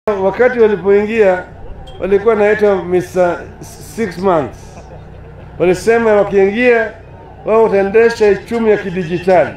wakati walipoingia walikuwa naitwa Mr. six months. Walisema wakiingia wao wataendesha uchumi ya kidijitali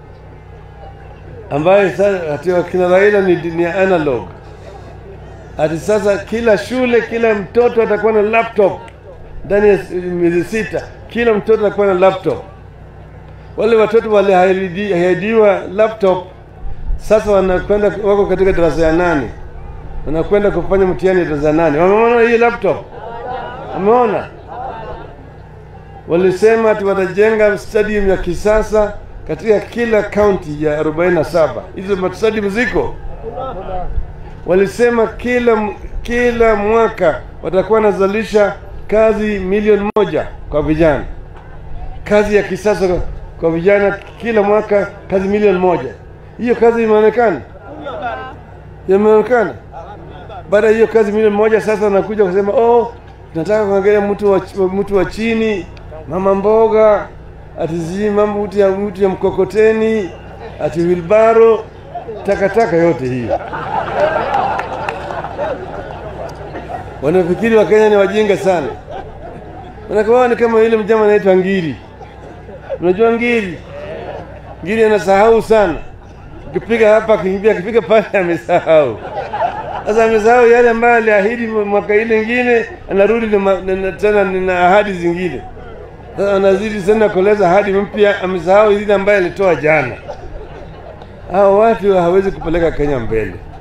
ambayo sasa ati wakina Raila ni, ni analog. Ati sasa kila shule, kila mtoto atakuwa na laptop ndani ya miezi sita, kila mtoto atakuwa na laptop. Wale watoto waliahidiwa laptop sasa wanakwenda wako katika darasa ya nane, wanakwenda kufanya mtihani ya darasa ya nane. Wameona hii laptop? Wameona? Walisema ati watajenga stadium ya kisasa katika kila kaunti ya 47. Hizo stadium ziko. Walisema kila kila mwaka watakuwa wanazalisha kazi milioni moja kwa vijana, kazi ya kisasa kwa vijana, kila mwaka kazi milioni moja. Hiyo kazi imeonekana, imeonekana. Baada ya hiyo kazi milioni moja, sasa wanakuja kusema oh, tunataka kuangalia mtu wa, mtu wa chini, mama mboga, ati sijui mambo mtu ya, mtu ya mkokoteni, ati wilbaro, takataka yote hiyo. Wanafikiri Wakenya ni wajinga sana, wanakuwa ni kama yule mjama anaitwa Ngiri. Unajua Ngiri? Ngiri anasahau sana akipiga hapa akikimbia akipiga pale amesahau. Sasa amesahau yale ambayo aliahidi mwaka ile ingine, anarudi tena na ahadi zingine. Sasa anazidi tena kueleza ahadi mpya, amesahau zile ambayo alitoa jana. Hao watu hawezi kupeleka Kenya mbele.